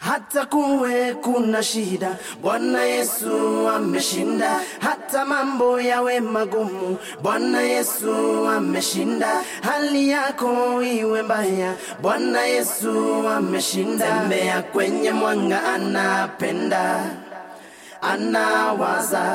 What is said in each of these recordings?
hata kuwe kuna shida, Bwana Yesu ameshinda. Hata mambo yawe magumu, Bwana Yesu ameshinda. Hali yako iwe mbaya, Bwana Yesu ameshinda. Tembea kwenye mwanga, anapenda, anawaza,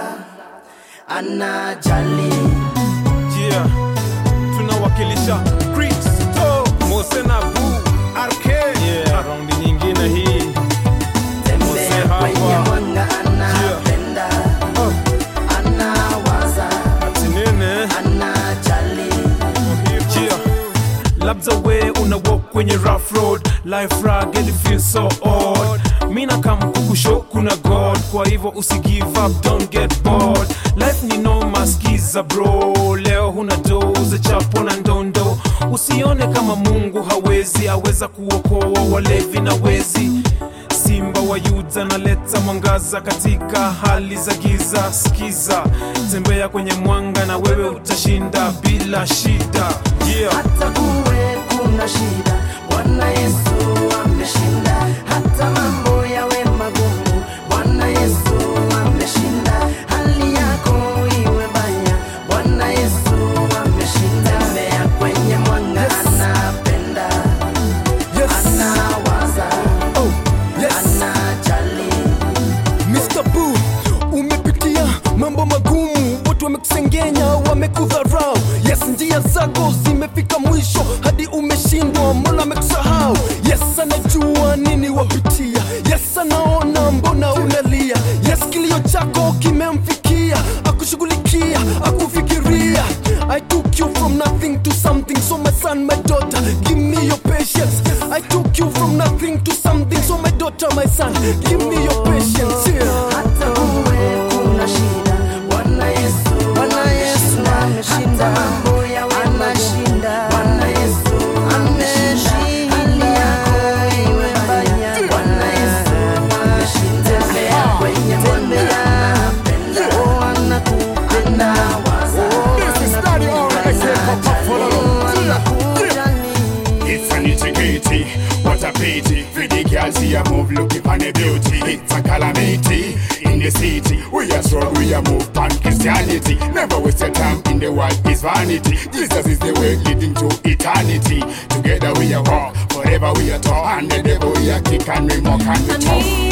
anajali. Yeah, tunawakilisha Kristo Mose na Bu RK yeah, raundi nyingine hii Tembea hapa. kwenye mwanga, anapenda, anawaza, ati nene anajali. yeah. labda we una walk kwenye rough road life rugged it feels so odd mina kam kukusho kuna god kwa hivyo usi give up don't get bored life ni noma skiza bro leo huna doze chapo na ndondo usione kama mungu hawezi aweza kuokoa walevi na wezi simba wa yuda naleta mwangaza katika hali za giza skiza tembea kwenye mwanga na wewe utashinda bila shida yeah. hata kuwe kuna shida, Bwana Yesu ameshinda. Hata mambo yawe magumu, Bwana Yesu ameshinda. Hali yako iwe mbaya, Bwana Yesu ameshinda. Tembea kwenye mwanga, anapenda, Yes. anawaza, Oh, yes. anajali. Mr. Boo, umepitia mambo magumu, watu wamekusengenya, wamekudharau. Yes, njia zako zimefika mwisho, hadi umeshindwa, mbona amekusahau? Yes, anajua nini wapitia. Yes, anaona mbona unalia. Yes, kilio chako kimemfikia, akushughulikia, akufikiria. I took you from nothing to something, so my son, my daughter, give me your patience. I took you from nothing to something, so my daughter, my son, give me your patience. Yeah. hata kuwe kuna shida, Bwana Yesu, Bwana Yesu ameshinda, hata mambo yawe anashinda, Bwana Yesu ameshinda, hali yako iwe mbaya, Bwana Yesu ameshinda, tembea kwenye mwanga, anapenda, oh anakupenda, waza, anakujali. It's an integrity, what a pity. For the girls see a move, looking on the beauty. It's a calamity in the city. We are strong, we are move on Christianity. Never waste your time in the world is vanity. Jesus is the way leading to eternity. Together we are walk, forever we are tall, and the devil we are kick and we mock and we talk.